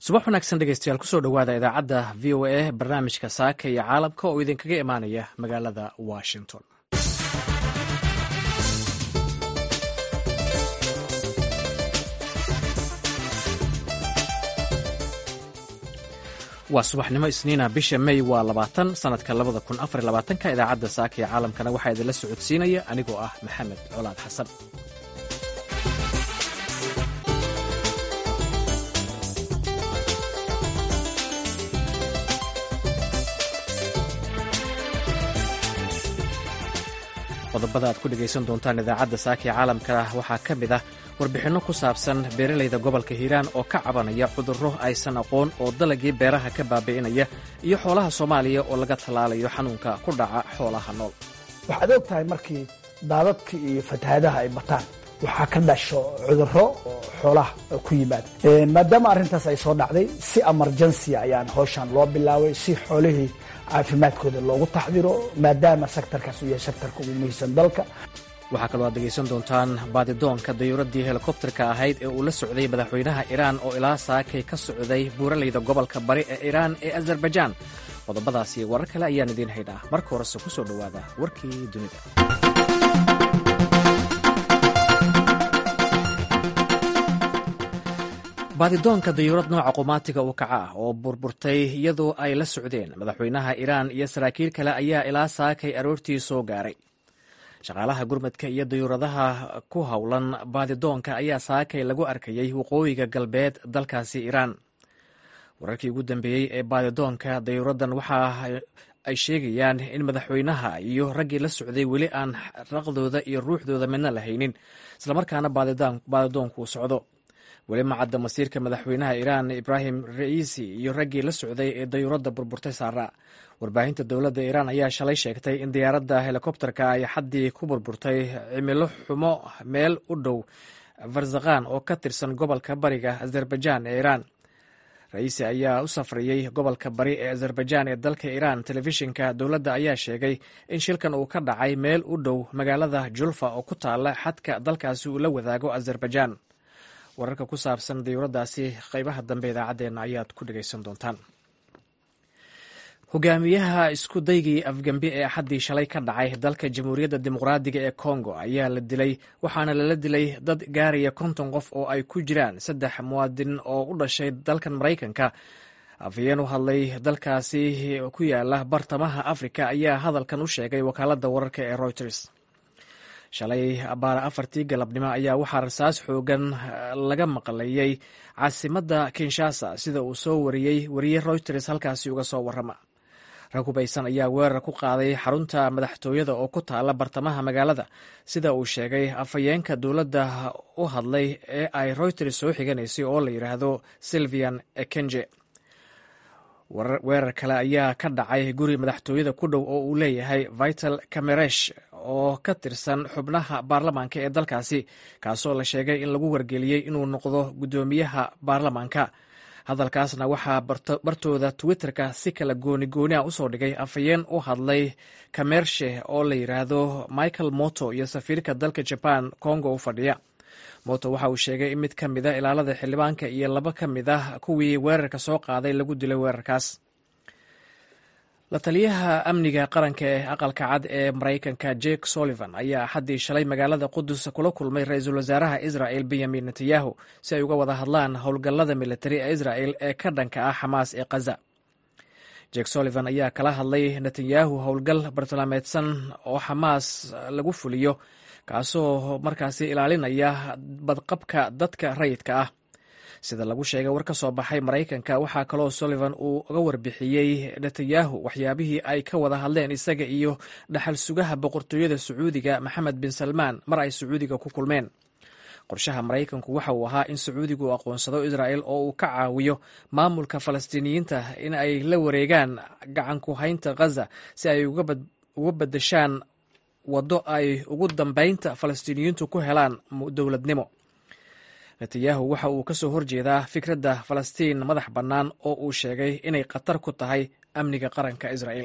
subax wanaagsan dhegeystayaal kusoo dhowaada idaacadda v o a barnaamijka saaka iyo caalamka oo idinkaga imaanaya magaalada washington waa subaxnimo isniina bisha may waa labaatan sanadka labada kun afar labaatanka idaacadda saaka iyo caalamkana waxaa idinla socodsiinaya anigoo ah maxamed colaad xasan qodobada aad ku dhegaysan doontaan idaacadda saaka iyo caalamka waxaa ka mid ah warbixinno ku saabsan beeralayda gobolka hiiraan oo ka cabanaya cudurro aysan aqoon oo dalagii beeraha ka baabi'inaya iyo xoolaha soomaaliya oo laga tallaalayo xanuunka ku dhaca xoolaha nool waxaad og tahay markii daadadka iyo fatahaadaha ay bataan waxaa ka dhasho cudurro oo xoolaha ku yimaada maadaama arrintaas ay soo dhacday si emergency ayaan hawshan loo bilaabay si xoolihii caafimaadkooda loogu taxdiro maadaama sektarkaas uu yahay sektarka ugu muhiimsan dalka waxaa kaloo aad dhegaysan doontaan baadidoonka dayuuraddii helikobterka ahayd ee uu la socday madaxweynaha iiraan oo ilaa saakay ka socday buuralayda gobolka bari ee iiraan ee azarbajaan qodobadaas iyo warar kale ayaan idiin haynaa marka horese ku soo dhowaada warkii dunida baadidoonka dayuurad nooca qumaatiga u kaca ah oo burburtay iyadoo ay la socdeen madaxweynaha iiraan iyo saraakiil kale ayaa ilaa saakay aroortii soo gaaray shaqaalaha gurmadka iyo dayuuradaha ku howlan baadidoonka ayaa saakay lagu arkayey waqooyiga galbeed dalkaasi iiraan wararkii ugu dambeeyey ee baadidoonka dayuuraddan waxa ay sheegayaan in madaxweynaha iyo raggii la socday weli aan raqdooda iyo ruuxdooda midna la haynin islamarkaana baadidoonku socdo weli macadda masiirka madaxweynaha iiraan ibraahim ra'iisi iyo raggii la socday ee dayuuradda burburtay saara warbaahinta dowladda iiraan ayaa shalay sheegtay in diyaaradda helikobterka ay xaddii ku burburtay cimilo xumo meel u dhow farzakhan oo ka tirsan gobolka bariga azerbaijaan ee iiraan ra'iisi ayaa u safriyey gobolka bari ee azerbaijaan ee dalka iiraan telefishinka dowladda ayaa sheegay in shilkan uu ka dhacay meel u dhow magaalada julfa oo ku taala xadka dalkaasi uu la wadaago azerbaijaan wararka ku saabsan dayuuraddaasi qaybaha dambe idaacaddeenna ayaad ku dhegaysan doontaan hogaamiyaha isku daygii afgembi ee axaddii shalay ka dhacay dalka jamhuuriyadda dimuqraadiga ee kongo ayaa la dilay waxaana lala dilay dad gaaraya konton qof oo ay ku jiraan saddex muwaadin oo u dhashay dalkan maraykanka afhayeen u hadlay dalkaasi ku yaala bartamaha afrika ayaa hadalkan u sheegay wakaaladda wararka ee reuters shalay abaara afartii galabnimo ayaa waxaa rasaas xoogan laga maqlayey caasimadda kinshasa sida uu soo wariyey wariye reuters halkaasi uga soo warrama rag hubaysan ayaa weerar ku qaaday xarunta madaxtooyada oo ku taala bartamaha magaalada sida uu sheegay afhayeenka dowladda u hadlay ee ay reuters soo xiganaysay oo la yidhaahdo silvian ekenje weerar kale ayaa ka dhacay guri madaxtooyada ku dhow oo uu leeyahay vital cameresh oo ka tirsan xubnaha baarlamaanka ee dalkaasi kaasoo la sheegay in lagu wargeliyey inuu noqdo guddoomiyaha baarlamaanka hadalkaasna waxaa bartooda twitterka si kala gooni gooni a usoo dhigay afhayeen u hadlay kamershe oo la yidhaahdo michael moto iyo safiirka dalka jaban congo u fadhiya moto waxa uu sheegay in mid ka mida ilaalada xildhibaanka iyo laba ka mid ah kuwii weerarka soo qaaday lagu dilay weerarkaas la taliyaha amniga qaranka ee aqalka cad ee maraykanka jake sullivan ayaa axaddii shalay magaalada qudus kula kulmay ra-iisul wasaaraha israel benyamin netanyahu si ay uga wada hadlaan howlgallada militari ee israel ee ka dhanka ah xamaas ee khaza jake sullivan ayaa kala hadlay netanyahu howlgal bartilmaameedsan oo xamaas lagu fuliyo kaasoo markaasi ilaalinaya badqabka dadka rayidka ah sida lagu sheegay war ka soo baxay maraykanka waxaa kaloo sullivan uu uga warbixiyey netanyahu waxyaabihii ay ka wada hadleen isaga iyo dhaxal sugaha boqortooyada sacuudiga maxamed bin salmaan mar ay sacuudiga ku kulmeen qorshaha maraykanku waxa uu ahaa in sacuudigu uu aqoonsado israel oo uu ka caawiyo maamulka falastiiniyiinta in ay la wareegaan gacanku haynta khaza si ay uga badashaan waddo ay ugu dambeynta falastiiniyiintu ku helaan dowladnimo netanyahu waxa uu ka soo horjeedaa fikradda falastiin madax bannaan oo uu sheegay inay khatar ku tahay amniga qaranka israel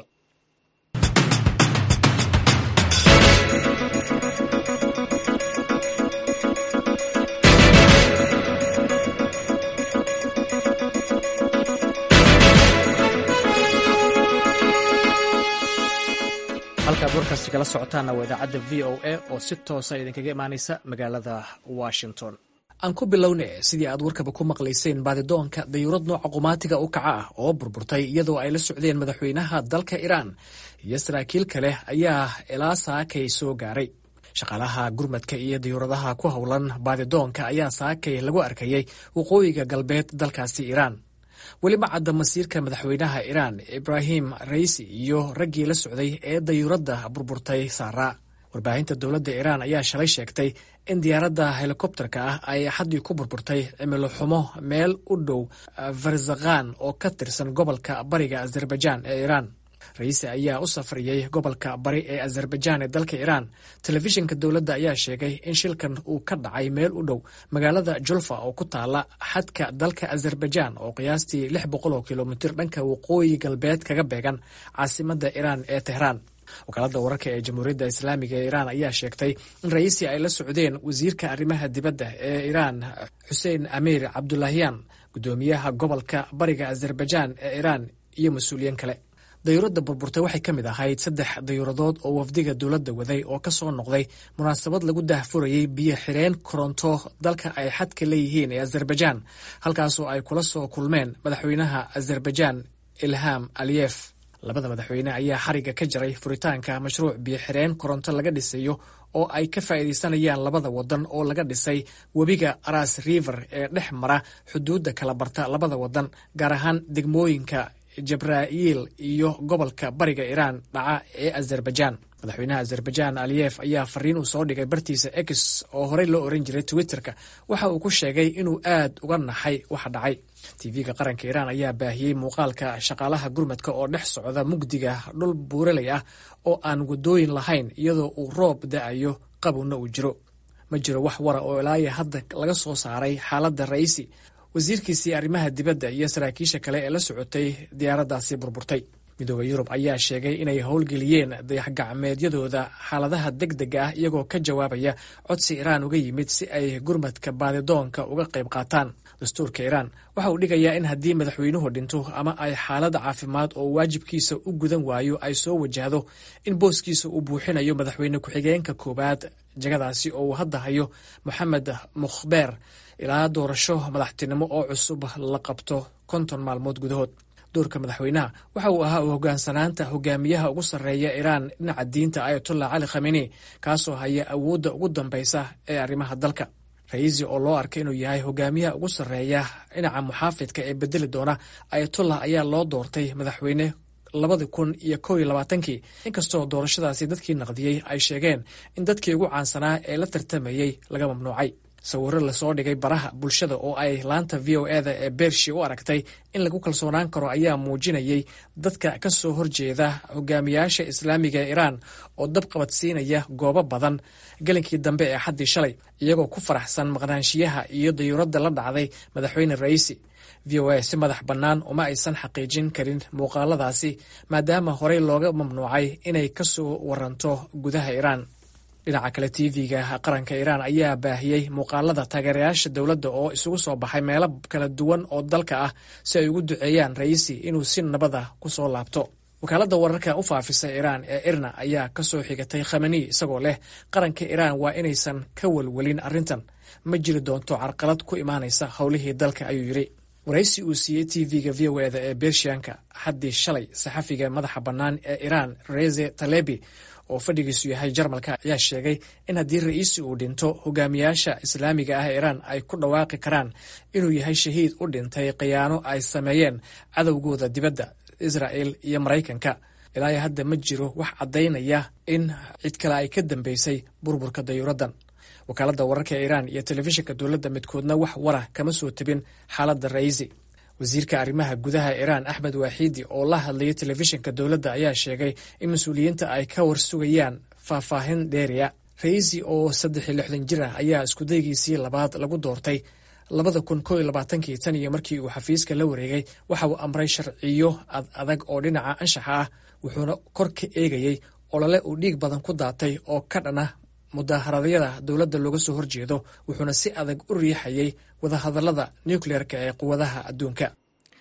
halkaad warkaasi kala socotaanna waa idaacadda v o a oo si toosa idinkaga imaanaysa magaalada washington aan ku bilowne sidii aad warkaba ku maqlayseen baadidoonka dayuurad nooca qumaatiga u kaca ah oo burburtay iyadoo ay la socdeen madaxweynaha dalka iiraan iyo saraakiil kale ayaa ilaa saakay soo gaaray shaqaalaha gurmadka iyo dayuuradaha ku howlan baadidoonka ayaa saakay lagu arkayay waqooyiga galbeed dalkaasi iiraan weli ma cadda masiirka madaxweynaha iiraan ibraahim raisi iyo raggii la socday ee dayuuradda burburtay saaraa warbaahinta dowladda iiraan ayaa shalay sheegtay in diyaaradda helikobterka ah ay axaddii ku burburtay cimilo xumo meel u dhow farzakhan oo ka tirsan gobolka bariga azerbaijaan ee iiraan raisi ayaa u safriyey gobolka bari ee azerbaijaan ee dalka iiraan telefishinka dowladda ayaa sheegay in shilkan uu ka dhacay meel u dhow magaalada julfa oo ku taala xadka dalka azerbaijaan oo qiyaastii lix boqol oo kilomitir dhanka waqooyi galbeed kaga beegan caasimadda iiraan ee tehraan wakaaladda wararka ee jamhuuriyadda islaamiga ee iiraan ayaa sheegtay in raisi ay la socdeen wasiirka arrimaha dibadda ee iiraan xuseen amiir cabdulahiyan guddoomiyaha gobolka bariga azerbaijaan ee iiraan iyo mas-uuliyiin kale dayuuradda burburtay waxay ka mid ahayd saddex dayuuradood oo wafdiga dowladda waday oo ka soo noqday munaasabad lagu daahfurayey biyo xireen koronto dalka ay xadka leeyihiin ee azerbaijaan halkaasoo ay kula soo kulmeen madaxweynaha azerbaijaan ilham aliyef labada madaxweyne ayaa xariga ka jaray furitaanka mashruuc biyo xireen koronto laga dhisayo oo ay ka faa'iidaysanayaan labada wadan oo laga dhisay webiga ras river ee dhex mara xuduudda kala barta labada wadan gaar ahaan degmooyinka jabraa'iil iyo gobolka bariga iiraan dhaca ee azerbaijaan madaxweynaha azerbaijaan aliyef ayaa fariin uu soo dhigay bartiisa x oo horey loo oran jiray twitterka waxa uu ku sheegay inuu aad uga naxay waxa dhacay tv-ga qaranka iiraan ayaa baahiyey muuqaalka shaqaalaha gurmadka oo dhex socda mugdiga dhul buuraley ah oo aan wadooyin lahayn iyadoo uu roob da-ayo qabowna uu jiro ma jiro wax wara oo ilaaya hadda laga soo saaray xaaladda raisi wasiirkiisii arrimaha dibadda iyo saraakiisha kale ee la socotay diyaaraddaasi burburtay midooda yurub ayaa sheegay inay howlgeliyeen dayaxgacmeedyadooda xaaladaha deg dega ah iyagoo ka jawaabaya codsi iiraan uga yimid si ay gurmadka baadidoonka uga qayb qaataan dastuurka iiraan waxa uu dhigayaa in haddii madaxweynuhu dhinto ama ay xaalad caafimaad oo waajibkiisa u gudan waayo ay soo wajahdo in booskiisa uu buuxinayo madaxweyne ku-xigeenka koowaad jagadaasi oo uu hadda hayo moxamed mukhbeer ilaa doorasho madaxtinimo oo cusub la qabto konton maalmood gudahood doorka madaxweynaha waxa uu ahaa u hogaansanaanta hogaamiyaha ugu sarreeya iiraan dhinaca diinta ayatollah cali khameni kaasoo haya awoodda ugu dambaysa ee arrimaha dalka raisi oo loo arkay inuu yahay hogaamiyaha ugu sarreeya dhinaca muxaafidka ee bedeli doona ayatollah ayaa loo doortay madaxweyne labadi kun iyo kow iyo labaatankii inkastoo doorashadaasi dadkii naqdiyey ay sheegeen in dadkii ugu caansanaa ee la tartamayey laga mamnuucay sawiro lasoo dhigay baraha bulshada oo ay laanta v o eda ee beershi u aragtay in lagu kalsoonaan karo ayaa muujinayay dadka ka soo horjeeda hogaamiyaasha islaamiga ee iiraan oo dab qabadsiinaya goobo badan gelinkii dambe ee xaddii shalay iyagoo ku faraxsan maqnaanshiyaha iyo dayuuradda la dhacday madaxweyne raisi v o a si madax bannaan uma aysan xaqiijin karin muuqaaladaasi maadaama horey looga mamnuucay inay ka soo waranto gudaha iiraan dhinaca kale tv-ga qaranka iiraan ayaa baahiyey muuqaalada taageerayaasha dowladda oo isugu soo baxay meelo kala duwan oo dalka ah si ay ugu duceeyaan raisi inuu si nabada ku soo laabto wakaaladda wararka u faafisa iiraan ee irna ayaa ka soo xigatay khamani isagoo leh qaranka iiraan waa inaysan ka welwelin arrintan ma jiri doonto carqalad ku imaanaysa howlihii dalka ayuu yidhi waraysi uu siiyey tv-ga v o eda ee bershiyanka xaddii shalay saxafiga madaxa bannaan ee iiraan reze talebi oo fadhigiisu yahay jarmalka ayaa sheegay in haddii ra'iisi uu dhinto hogaamiyaasha islaamiga ah ee iiraan ay ku dhawaaqi karaan inuu yahay shahiid u dhintay khiyaano ay sameeyeen cadowgooda dibadda israa'el iyo maraykanka ilaa hadda ma jiro wax caddaynaya in cid kale ay ka dambeysay burburka dayuuraddan wakaaladda wararka ee iiraan iyo telefishinka dowladda midkoodna wax wara kama soo tebin xaaladda raisi wasiirka arrimaha gudaha iiraan axmed waaxiidi oo la hadlayay telefishinka dowladda ayaa sheegay in mas-uuliyiinta ay ka warsugayaan faahfaahin dheeriya raisi oo saddex iyo lixdan jir ah ayaa iskudaygiisii labaad lagu doortay labada kun koo iyo labaatankii tan iyo markii uu xafiiska la wareegay waxa uu amray sharciyo ad adag oo dhinaca anshaxa ah wuxuuna kor ka eegayey olole uu dhiig badan ku daatay oo ka dhana mudaaharaadyada dowladda looga soo horjeedo wuxuuna si adag u riixayay wadahadallada nukleerka ee quwadaha adduunka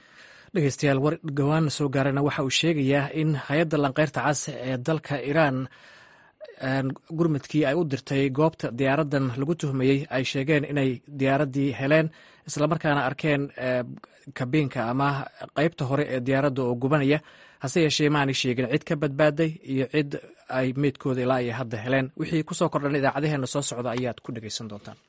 dhegeystayaal war dhowaan soo gaarana waxa uu sheegayaa in hay-adda lanqeyrta cas ee dalka iiraan gurmudkii ay u dirtay goobta diyaaradan lagu tuhmayey ay sheegeen inay diyaaraddii heleen islamarkaana arkeen kabiinka ama qeybta hore ee diyaaradda oo gubanaya hase yeeshee maanay sheegin cid ka badbaaday iyo cid ay meydkooda ilaa iyo hadda heleen wixii kusoo kordhan idaacadaheena soo socda ayaad ku dhegeysan doontaan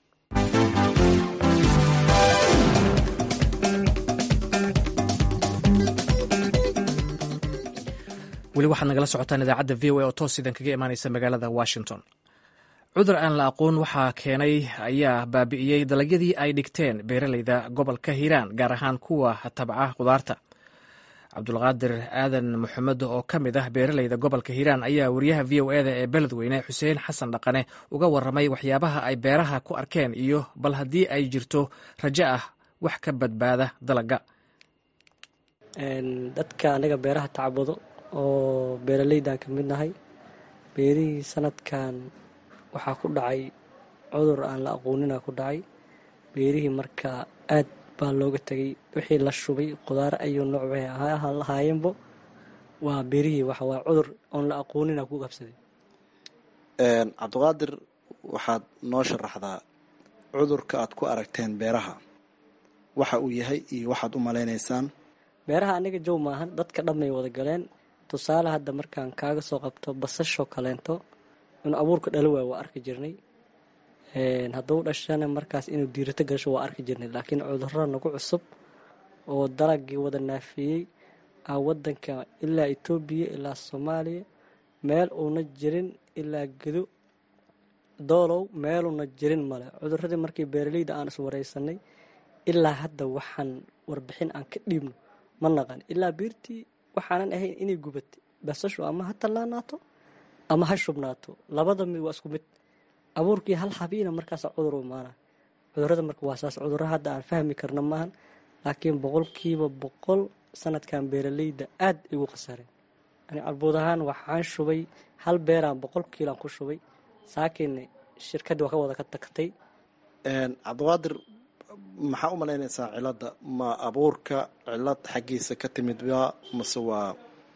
weli waxaad nagala socotaan idaacadda v o a oo toos idan kaga imaaneysa magaalada washington cudur aan la aqoon waxaa keenay ayaa baabi'iyey dalagyadii ay dhigteen beeraleyda gobolka hiiraan gaar ahaan kuwa tabca khudaarta cabdulqaadir aadan maxamed oo ka mid ah beeraleyda gobolka hiiraan ayaa wariyaha v o eda ee beledweyne xuseen xasan dhaqane uga waramay waxyaabaha ay beeraha ku arkeen iyo bal haddii ay jirto rajo ah wax ka badbaada dalaga dadka anaga beeraha tacbado oo beeraleydan ka mid nahay beerihii sanadkan waxaa ku dhacay cudur aan la aqoonina ku dhacay beerihii marka aad baa looga tegay wixii la shubay khudaar ayuu nooc waxay lahaayeenbo waa beerihii waxawaa cudur oon la aqoonina ku qabsaday cabdiqaadir waxaad noo sharaxdaa cudurka aad ku aragteen beeraha waxa uu yahay iyo waxaad u malaynaysaan beeraha aniga jow maahan dadka dhamay wada galeen tusaale hadda markaan kaaga soo qabto basasho kaleento inuu abuurka dhalo waay waa arki jirnay hadduu dhashana markaas inuu diirato gasho waa arki jirnay laakiin cudurro nagu cusub oo dalagii wada naafiyey ah wadanka ilaa etoobiya ilaa soomaaliya meel uuna jirin ilaa gedo doolow meeluuna jirin male cuduradii markii beeraleyda aan iswareysanay ilaa hadda waxaan warbixin aan ka dhiibno ma naqan ilaa biirtii waxaanan ahayn inay gubatay basashu ama ha tallaanaato ama ha shubnaato labada mid waa isku mid abuurkii hal habiina markaasa cudur u imaana cudurada marka waa saas cudurro hadda aan fahmi karna maahan laakiin boqolkiiba boqol sanadkan beeraleyda aad igu khasareen ani calbuud ahaan waxaan shubay hal beeraan boqol kiilaan ku shubay saakiinna shirkaddii waa ka wada ka tagtay cabdiqaadir maxaa u malaynaysaa cilada ma abuurka cilad xaggiisa ka timid ba mase waa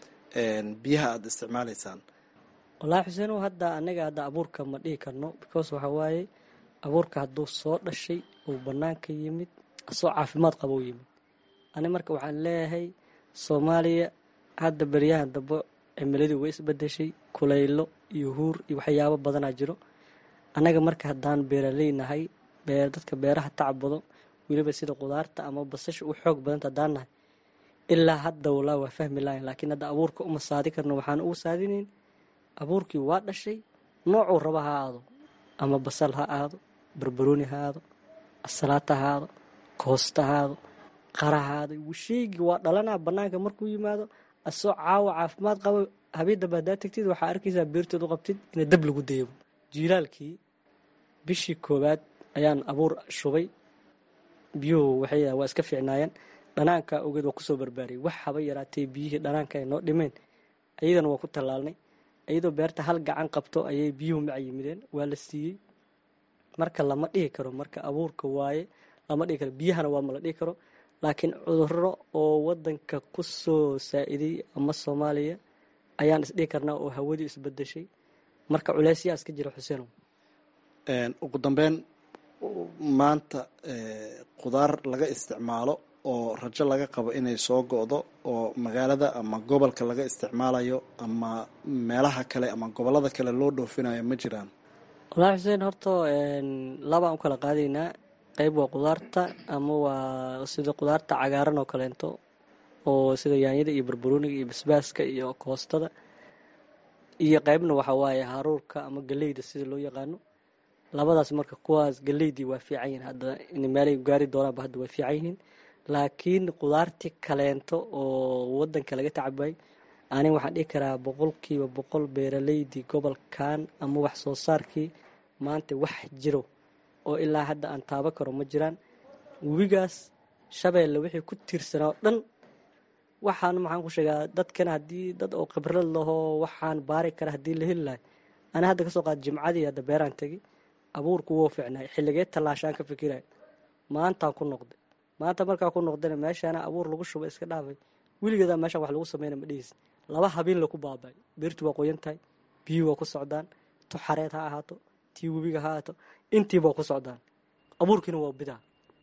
biyaha aada isticmaalaysaan wallaahi xuseenow hadda anaga hadda abuurka ma dhihi karno because waxa waaye abuurka hadduu soo dhashay uu bannaanka yimid asoo caafimaad qaba u yimid ani marka waxaan leeyahay soomaaliya hadda beryahan dambe cimiladii way isbedeshay kulaylo iyo huur iyo waxyaabo badanaa jiro annaga marka haddaan beeraley nahay dadka beeraha tacbado weliba sida qudaarta ama basasha u xoog badanta haddaan nahay ilaa hadda walaa waa fahmi lahayn laakiin hadda abuurka uma saadi karno waxaan ugu saadinayn abuurkii waa dhashay noocuu raba ha aado ama basal ha aado barbarooni ha aado asalaata ha aado koosta ha aado qara ha aado sheygii waa dhalanaa bannaanka markuu yimaado asoo caawa caafimaad qabo habiidaba haddaa tagtid waxaa arkaysaa beerteed u qabtid ina dab lagu dayabo jiilaalkii bishii koowaad ayaan abuur shubay biyuhu waxay waa iska fiicnaayeen dhanaanka ogeed waa kusoo barbaariyay wax haba yaraatee biyihii dhanaanka ay noo dhimeen ayadana waa ku tallaalnay iyadoo beerta hal gacan qabto ayay biyuhu maca yimideen waa la siiyey marka lama dhihi karo marka abuurka waaye lama dhihi karo biyahana waa ma la dhihi karo laakiin cudurro oo wadanka ku soo saa-iday ama soomaaliya ayaan isdhihi karnaa oo hawadii isbedeshay marka culeysyaa iska jira xuseenow ugu dambeyn maanta qudaar laga isticmaalo oo rajo laga qabo inay soo go-do oo magaalada ama gobolka laga isticmaalayo ama meelaha kale ama gobolada kale loo dhoofinayo ma jiraan wallaahi xuseen horta labaan u kala qaadaynaa qeyb waa qudaarta ama waa sida qudaarta cagaaran oo kaleento oo sida yaanyada iyo barbarooniga iyo basbaaska iyo koostada iyo qeybna waxaa waaye haruurka ama galeyda sida loo yaqaano labadaas marka kuwaas galeydii waa fiican yihiin hadda in meelay gaari doonaanba hadda waa fiican yihiin laakiin qudaartii kaleento oo wadanka laga tacabay ani waxaan dhihi karaa boqolkiiba boqol beeraleydii gobolkan ama wax soo saarkii maanta wax jiro oo ilaa hadda aan taaba karo ma jiraan webigaas shabeelle wixii ku tiirsanaa oo dhan waxaan maxaan ku sheegaa dadkan haddii dad oo khibrad lahoo waxaan baari kara haddii la heli lahay ani hadda kasoo qaad jimcadii hadda beeraan tegi abuurku wou fiicnaay xilligee tallaashaan ka fikirayo maantaan ku noqday maanta markaa ku noqdana meeshaana abuur lagu shuba iska dhaafay weligeedaa meeshaan wax lagu sameyna ma dhihis laba habeen laku baabay beertu waa qoyan tahay biyuhi waa ku socdaan tu xareed ha ahaato tii webiga ha ahaato intiiba waa ku socdaan abuurkiina waa bidaa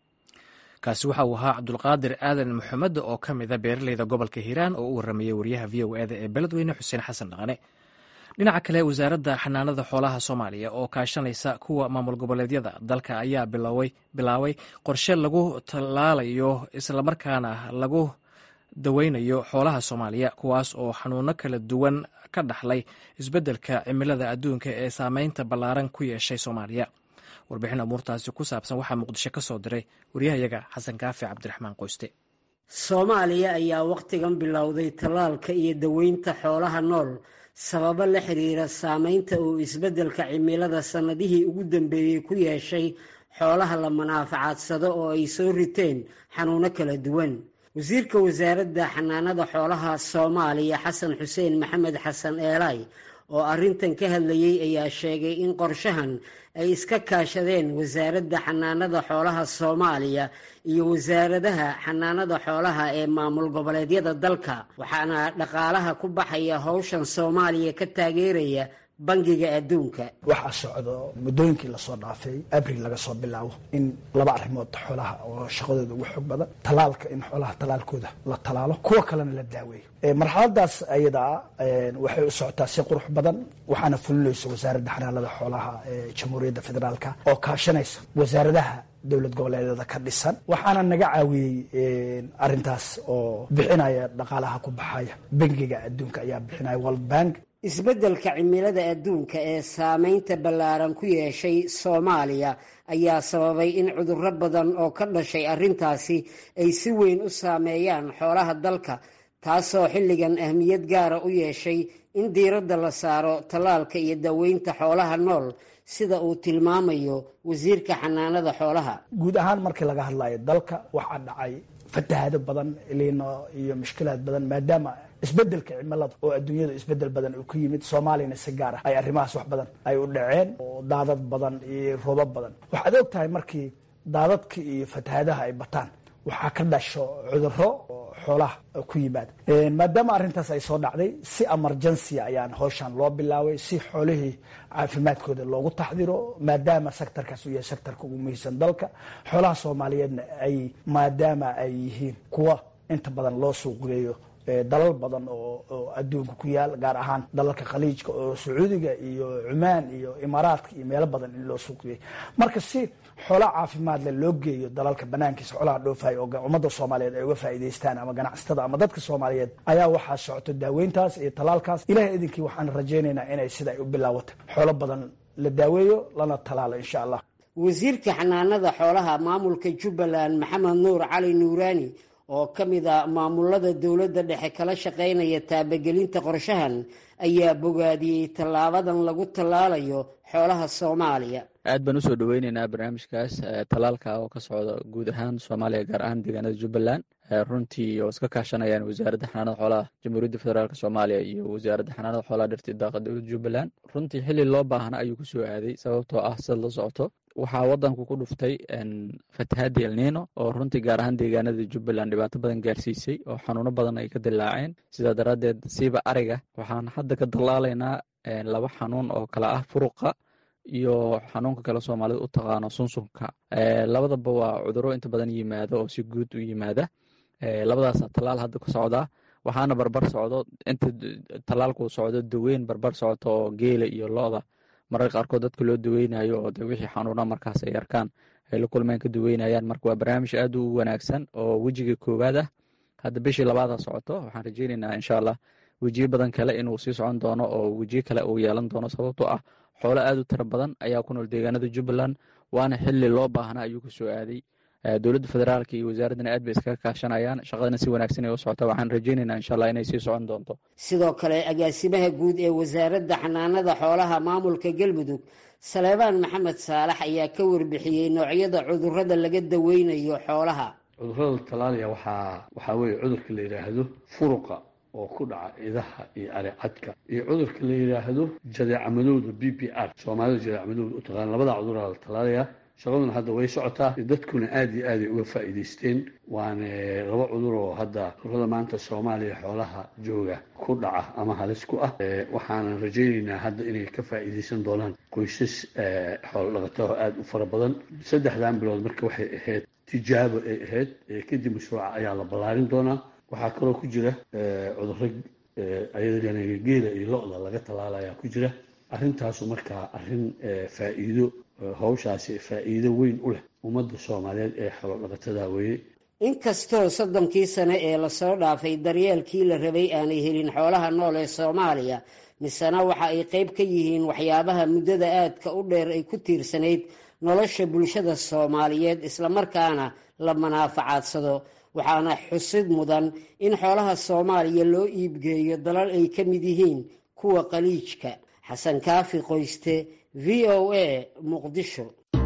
kaasi waxa uu ahaa cabdulqaadir aadan maxamed oo ka mida beeraleyda gobolka hiiraan oo u waramayay wariyaha v o eda ee beledweyne xuseen xasan dhaqane dhinaca kale wasaaradda xanaanada xoolaha soomaaliya oo kaashanaysa kuwa maamul goboleedyada dalka ayaa bilaabay qorshe lagu tallaalayo islamarkaana lagu daweynayo xoolaha soomaaliya kuwaas oo xanuuno kala duwan ka dhaxlay isbeddelka cimilada adduunka ee saameynta ballaaran ku yeeshay soomaaliya warbixin amuurtaasi ku saabsan waxaa muqdisho ka soo diray waryahayaga xasan kaafi cabdiraxmaan qoyste soomaaliya ayaa wakhtigan bilowday tallaalka iyo daweynta xoolaha nool sababo la xiriira saameynta uu isbeddelka cimilada sannadihii ugu dambeeyey ku yeeshay xoolaha la manaafacadsado oo ay soo riteen xanuuno kala duwan wasiirka wasaaradda xanaanada xoolaha soomaaliya xasan xuseen maxamed xasan eelay oo arrintan ka hadlayey ayaa sheegay in qorshahan ay iska kaashadeen wasaaradda xanaanada xoolaha soomaaliya iyo wasaaradaha xanaanada xoolaha ee maamul goboleedyada dalka waxaana dhaqaalaha ku baxaya howshan soomaaliya ka taageeraya bangiga adduunka waxaa socdo muddooyinkii lasoo dhaafay abril laga soo bilaabo in laba arrimood xoolaha oo shaqadooda ugu xoog badan talaalka in xoolaha talaalkooda la talaalo kuwa kalena la daaweeyo marxaladaas ayadaa waxay u socotaa si qurux badan waxaana fulinaysa wasaaradda xanaanada xoolaha ee jamhuuriyadda federaalka oo kaashanaysa wasaaradaha dowlad goboleedyada ka dhisan waxaana naga caawiyey arintaas oo bixinaya dhaqaalaha ku baxaya bangiga adduunka ayaa bixinaya world bank isbeddelka cimilada adduunka ee saameynta ballaaran ku yeeshay soomaaliya ayaa sababay in cudurro badan oo ka dhashay arrintaasi ay si weyn u saameeyaan xoolaha dalka taasoo xilligan ahmiyad gaara u yeeshay in diiradda la saaro tallaalka iyo daweynta xoolaha nool sida uu tilmaamayo wasiirka xanaanada xoolaha guud ahaan markii laga hadlayo dalka waxaa dhacay fatahaado badan liino iyo mushkilaad badan maadaama isbedelka cimilada oo adduunyada isbedel badan uu ku yimid soomaaliyana si gaar ah ay arrimahaas wax badan ay u dhaceen oo daadad badan iyo roobab badan waxaad og tahay markii daadadka iyo fatahaadaha ay bataan waxaa ka dhasho cuduro oo xoolaha ku yimaada maadaama arrintaas ay soo dhacday si emergency ayaan howshan loo bilaabay si xoolihii caafimaadkooda loogu taxdiro maadaama sectorkaas uu yahay sectorka ugu muhiimsan dalka xoolaha soomaaliyeedna ay maadaama ay yihiin kuwa inta badan loo suuqgeeyo dalal badan oo adduunka ku yaal gaar ahaan dalalka khaliijka oo sacuudiga iyo cumaan iyo imaaraadka iyo meelo badan in loo suuqgeeyo marka si xoola caafimaad le loo geeyo dalalka banaankiisa xoolaha dhoofayo oo ummadda soomaaliyeed ay uga faa'iidaystaan ama ganacsatada ama dadka soomaaliyeed ayaa waxaa socoto daaweyntaas iyo talaalkaas ilahay idinkii waxaan rajaynaynaa inay sida ay u bilaawata xoolo badan la daaweeyo lana talaalo insha allah wasiirka xanaanada xoolaha maamulka jubbaland maxamed nuur cali nuuraani oo ka mid a maamulada dowladda dhexe kala shaqaynaya taabagelinta qorshahan ayaa bogaadiyey tallaabadan lagu tallaalayo xoolaha soomaaliya aad baan usoo dhaweyneynaa barnaamijkaas tallaalka oo ka socda guud ahaan soomaaliya gaar ahaan deegaanada jubbaland runtii oo iska kaashanayaan wasaaradda xanaanada xoolaha jamhuuriyadda federaalk soomaaliya iyo wasaaradda xanaanada xoolaha dhirta daaqa dowladda jubbaland runtii xili loo baahna ayuu kusoo aaday sababtoo ah sida la socoto waxaa wadanku ku dhuftay fatahaadii elnino oo runtii gaar ahaan deegaanada jubbaland dhibaato badan gaarsiisay oo xanuuno badan ay ka dilaaceen sidaa daraaddeed siiba ariga waxaan hadda ka dallaalaynaa laba xanuun oo kale ah furuqa iyo xanuunka kale soomaalida u taqaano sunsunka labadaba waa cuduro inta badan yimaada oo si guud u yimaada labadaasa tallaal hadda ku socdaa waxaana barbar socdo inta tallaalku socdo daweyn barbar socoto oo geela iyo lo-da mararka qaarkood dadka loo daweynayo oo de wixii xanuuna markaas ay arkaan ay la kulmeen ka daweynayaan marka waa barnaamij aad u wanaagsan oo wejiga koowaad ah hadda bishii labaada socoto waxaan rajeyneynaa insha allah wejiyo badan kale inuu sii socon doono oo wejiyo kale uu yeelan doono sababtoo ah xoolo aad u tiro badan ayaa ku nool deegaanada jubbaland waana xili loo baahna ayuu ku soo aaday dowladda federaalka iyo wasaaraddana aad bay iskaga kaashanayaan shaqadana si wanaagsan ay u socota waxaan rajeyneynaa insha allah inay sii socon doonto sidoo kale agaasimaha guud ee wasaaradda xanaanada xoolaha maamulka galmudug saleebaan maxamed saalax ayaa ka warbixiyey noocyada cudurrada laga daweynayo xoolaha cudurrada talaaliya waxaa waxaa weeye cudurka la yidhaahdo furuqa oo ku dhaca idaha iyo aricadka iyo cudurka la yidhaahdo jadeecamadowda b b r soomaalida jadeecamadowda u taqaana labada cuduraa la talaalayaa shaqaduna hadda way socotaa dadkuna aada iyo aaday uga faa'iidaysteen waana laba cudur oo hadda cudurada maanta soomaaliya xoolaha jooga ku dhaca ama halis ku ah waxaanan rajaynaynaa hadda inay ka faa'iidaysan doonaan qoysas xoolo dhaqata oo aada u fara badan saddexdan bilood marka waxay ahayd tijaabo ay ahayd kadib mashruuca ayaa la ballaarin doonaa waxaa kaloo ku jira cudurro ayadana geela iyo lo-da laga tallaalayaa ku jira arrintaasu markaa arrin faa'iido hawshaasi faa'iido weyn u leh ummadda soomaaliyeed ee xoolo dhaqatada weeye inkastoo soddonkii sane ee lasoo dhaafay daryeelkii la rabay aanay helin xoolaha nool ee soomaaliya misena waxa ay qayb ka yihiin waxyaabaha muddada aadka u dheer ay ku tiirsanayd nolosha bulshada soomaaliyeed islamarkaana la manaafacadsado waxaana xusid mudan in xoolaha soomaaliya loo iibgeeyo dalal ay ka mid yihiin kuwa qaliijka xasan kaafi qoyste v o a muqdisho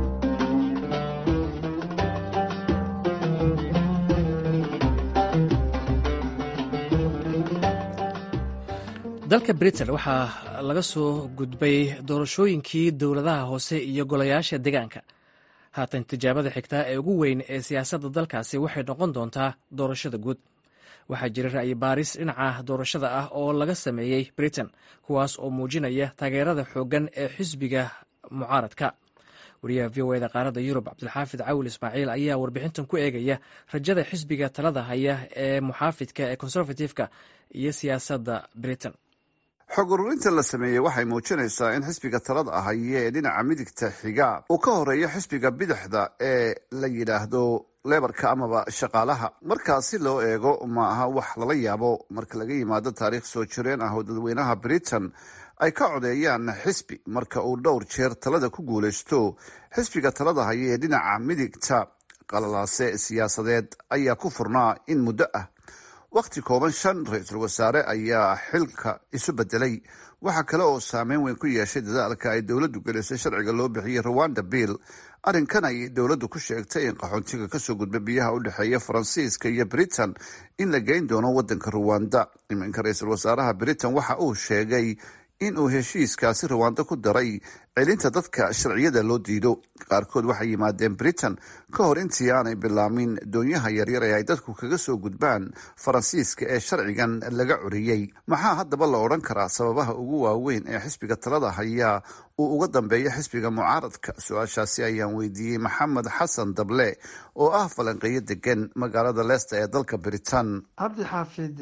dalka britain waxaa laga soo gudbay doorashooyinkii dowladaha hoose iyo golayaasha deegaanka haatan tijaabada xigtaa ee ugu weyn ee siyaasadda dalkaasi waxay noqon doontaa doorashada guud waxaa jira ra'yi baaris dhinaca doorashada ah oo laga sameeyey britain kuwaas oo muujinaya taageerada xooggan ee xisbiga mucaaradka wariyaha v o eda qaaradda yurub cabdilxaafid cawil ismaaciil ayaa warbixintan ku eegaya rajada xisbiga talada haya ee muxaafidka ee conservative-ka iyo siyaasadda britain xog ururinta la sameeyey waxay muujinaysaa in xisbiga talada ahaye ee dhinaca midigta xiga uu ka horeeyo xisbiga bidixda ee la yidhaahdo lebarka amaba shaqaalaha markaasi loo eego ma aha wax lala yaabo marka laga yimaado taariikh soo jireen ah oo dadweynaha britain ay ka codeeyaan xisbi marka uu dhowr jeer talada ku guulaysto xisbiga talada haya ee dhinaca midigta qalalaase siyaasadeed ayaa ku furnaa in muddo ah wakhti kooban shan ra-iisul wasaare ayaa xilka isu bedelay waxaa kale oo saameyn weyn ku yeeshay dadaalka ay dowladdu gelisay sharciga loo bixiyey rwanda bill arrinkan ay dowladdu ku sheegtay in qaxoontiga kasoo gudba biyaha u dhexeeya faransiiska iyo britain in la geyn doono wadanka ruwanda iminka ra-iisul wasaaraha britain waxa uu sheegay in uu heshiiskaasi ruwanda ku daray celinta dadka sharciyada loo diido qaarkood waxay yimaadeen britain ka hor intii aanay bilaamin doonyaha yaryar ee ay dadku kaga soo gudbaan faransiiska ee sharcigan laga curiyey maxaa haddaba la odhan karaa sababaha ugu waaweyn ee xisbiga talada hayaa uu uga dambeeyo xisbiga mucaaradka su-aashaasi ayaan weydiiyey maxamed xasan dable oo ah falanqeeyo degan magaalada leicester ee dalka britain cabdi xaafid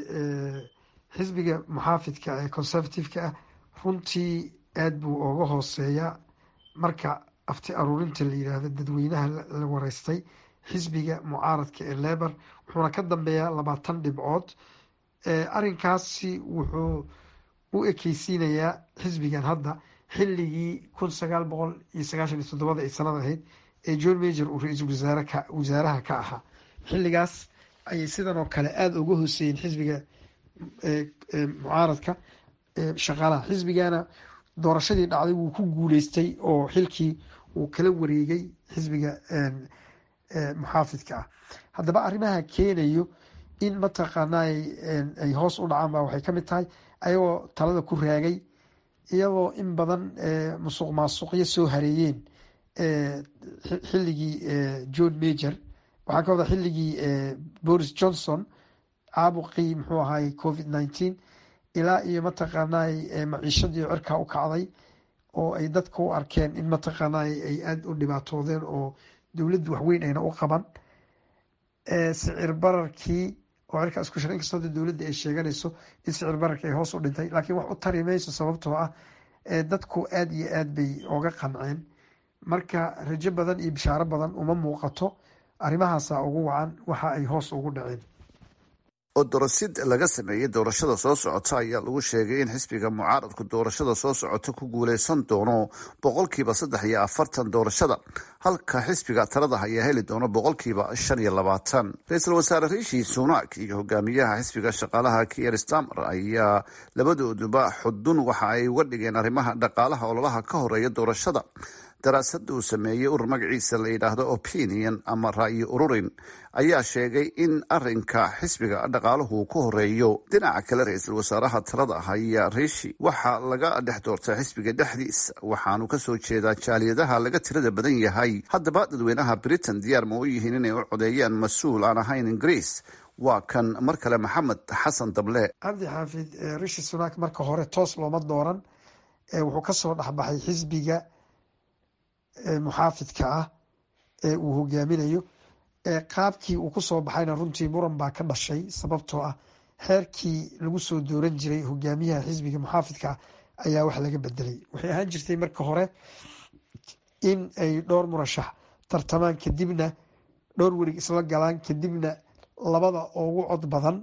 xisbiga muxaafidka ee conservative-ka ah runtii aada buu ooga hooseeyaa marka afti aruurinta la yidhaahdo dadweynaha la wareystay xisbiga mucaaradka ee lebar wuxuuna ka dambeeyaa labaatan dhibcood arrinkaasi wuxuu u ekeysiinayaa xisbigan hadda xilligii kun sagaal boqol iyo sagaashan iyo toddobada ay sanad ahayd ee john major uu ra-iisul wasaareka wasaaraha ka ahaa xilligaas ayay sidan oo kale aada uga hooseeyeen xisbiga mucaaradka shaqaalaha xisbigana doorashadii dhacday wuu ku guuleystay oo xilkii uu kala wareegay xisbiga muxaafidka ah haddaba arrimaha keenayo in mataqaanaa ay hoos u dhacaan ba waxay ka mid tahay ayagoo talada ku raagay iyadoo in badan musuq maasuqyo soo hareeyeen xilligii john major waxaa ka wada xilligii boris johnson caabuqii muxuu ahaay covid nineteen ilaa iyo mataqaanaa maciishadii cirkaa u kacday oo ay dadka u arkeen in mataqaanaa ay aada u dhibaatoodeen oo dowladdu waxweyn ayna u qaban sicir bararkii oo cirkaa isku shira inkastoo dowladda ay sheeganayso in sicir bararkii ay hoos u dhintay laakiin wax u tari mayso sababtoo ah dadku aada iyo aad bay oga qanceen marka rajo badan iyo bishaaro badan uma muuqato arrimahaasa ugu wacan waxa ay hoos ugu dhaceen oo dorosid laga sameeyey doorashada soo socota ayaa lagu sheegay in xisbiga mucaaradku doorashada soo socota ku guuleysan doono boqolkiiba saddex iyo afartan doorashada halka xisbiga talada ayaa heli doono boqolkiiba shan iyo labaatan ra-iisul wasaare riishi sunak iyo hogaamiyaha xisbiga shaqaalaha kier stamer ayaa labadooduba xudun waxa ay uga dhigeen arrimaha dhaqaalaha ololaha ka horeeya doorashada daraasada uu sameeyey urur magaciisa la yidhaahdo opinion ama ra'yi ururin ayaa sheegay in arinka xisbiga dhaqaaluhu ku horeeyo dhinaca kale ra-iisul wasaaraha talada haya riishi waxaa laga dhex doortay xisbiga dhexdiisa waxaanu kasoo jeedaa jaaliyadaha laga tirada badan yahay haddaba dadweynaha britain diyaar ma u yihiin inay u codeeyaan mas-uul aan ahayn ingiriis waa kan mar kale maxamed xasan dable cabdi xaafid rishi sunak marka hore toos looma dooran wuxuu kasoo dhexbaxay xisbiga muxaafidka ah ee uu hogaaminayo qaabkii uu kusoo baxayna runtii muran baa ka dhashay sababtoo ah xeerkii lagu soo dooran jiray hogaamiyaha xisbiga muxaafidka ah ayaa wax laga bedelay waxay ahaan jirtay marka hore in ay dhowr murashax tartamaan kadibna dhowr werig isla galaan kadibna labada ugu cod badan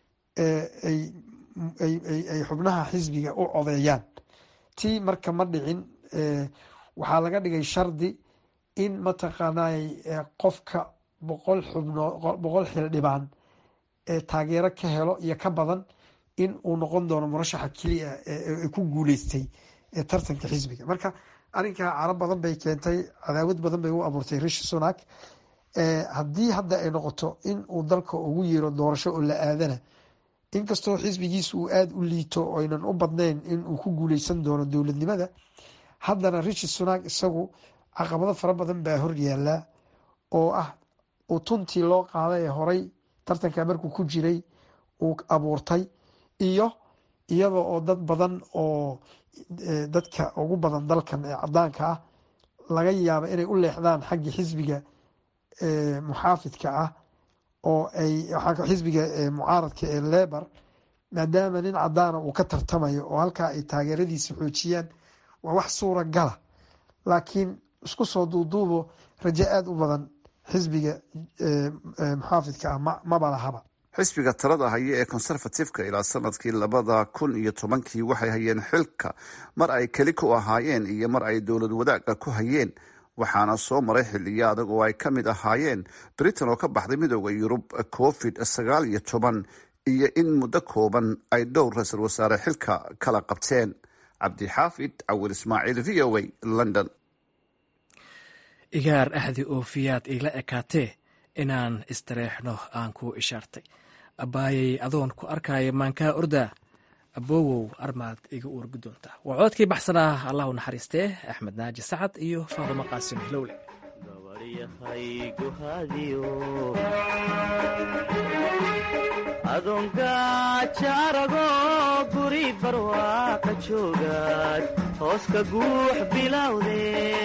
ay xubnaha xisbiga u codeeyaan tii marka ma dhicin waxaa laga dhigay shardi in mataqaanay qofka boqol xubnoo boqol xildhibaan taageero ka helo iyo ka badan in uu noqon doono murashaxa keliya ee ku guuleystay tartanka xisbiga marka arrinkaa carab badan bay keentay cadaawad badan bay u abuurtay rishi sunak haddii hadda ay noqoto in uu dalka ugu yeero doorasho oo la aadana inkastoo xisbigiisa uu aada u liito oynan u badnayn in uu ku guuleysan doono dowladnimada haddana rishi sunak isagu caqabado fara badan baa hor yaallaa oo ah uu tuntii loo qaaday ee horay tartanka markuu ku jiray uu abuurtay iyo iyada oo dad badan oo dadka ugu badan dalkan ee cadaanka ah laga yaaba inay u leexdaan xagga xisbiga muxaafidka ah oo ay xisbiga mucaaradka ee lebor maadaama nin cadaana uu ka tartamayo oo halkaa ay taageeradiisa xoojiyaan waa wax suura gala laakiin isku soo duuduubo rajo aada u badan xisbiga muxaafidka ah maba lahaba xisbiga talada haya ee conservatifeka ilaa sanadkii labada kun iyo tobankii waxay hayeen xilka mar ay keli ku ahaayeen iyo mar ay dowlad wadaaga ku hayeen waxaana soo maray xiliyo adag oo ay ka mid ahaayeen britain oo ka baxday midooda yurub covid sagaal iyo toban iyo in muddo kooban ay dhowr ra-iisul wasaare xilka kala qabteen cabdixaafid cawir ismaaciil v o a london igaar axdi oofiyaad iila ekaatee inaan istareexno aan kuu ishaartay abbaayay adoon ku arkaya maankaa ordaa aboowow armaad iga uurgi doontaa waa coodkii baxsanaa allahu naxariistee axmed naaji sacad iyo faadumo qaasim hilowle adoongajaarago guri barwaaqa joogaad hoos ka guux bilowde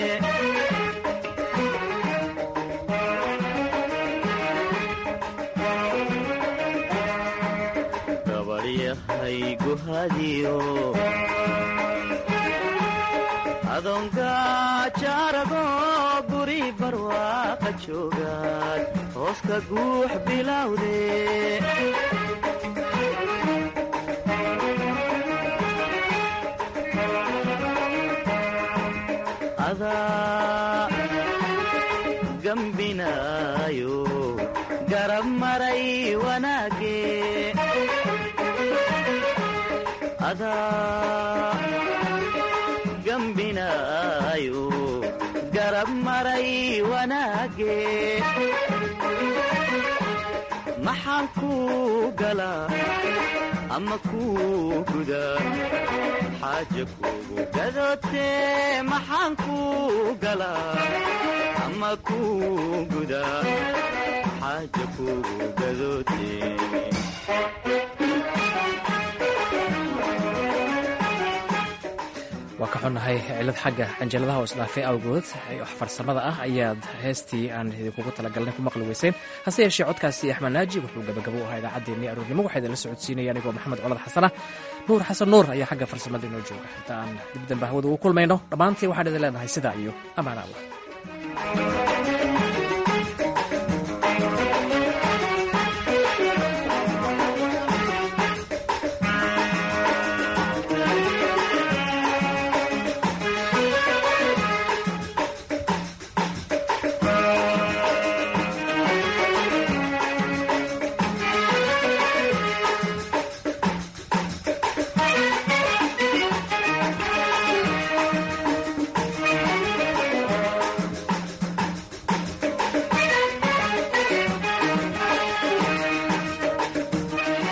adoongajaarago guri barwaaqa joogaad hoos ka guux bilowde adaa gambinaayo garab maray wanaage adaa gambinaayo garab maray wanaage maxaan kuu galaa ama kuu gudaa xaaja kuugu gadootee maxaan kuu galaa ama kuu gudaa xaaja kuugu gadootee waa ka xunnahay cilad xagga canjaladaha oo isdhaafay awgood farsamada ah ayaad heestii aan idinkugu talagalnay ku maqli weyseen hase yeeshee codkaasi axmed naaji wuxuu gabagabo u ahaa idaacaddeenii aroornimo waxaa idinla socodsiinaya anigoo maxamed colad xasana nuur xasan nuur ayaa xagga farsamada inoo jooga inta aan dib dambe hawada ugu kulmayno dhammaantii waxaan idin leenahay sidaa iyo ammaan allah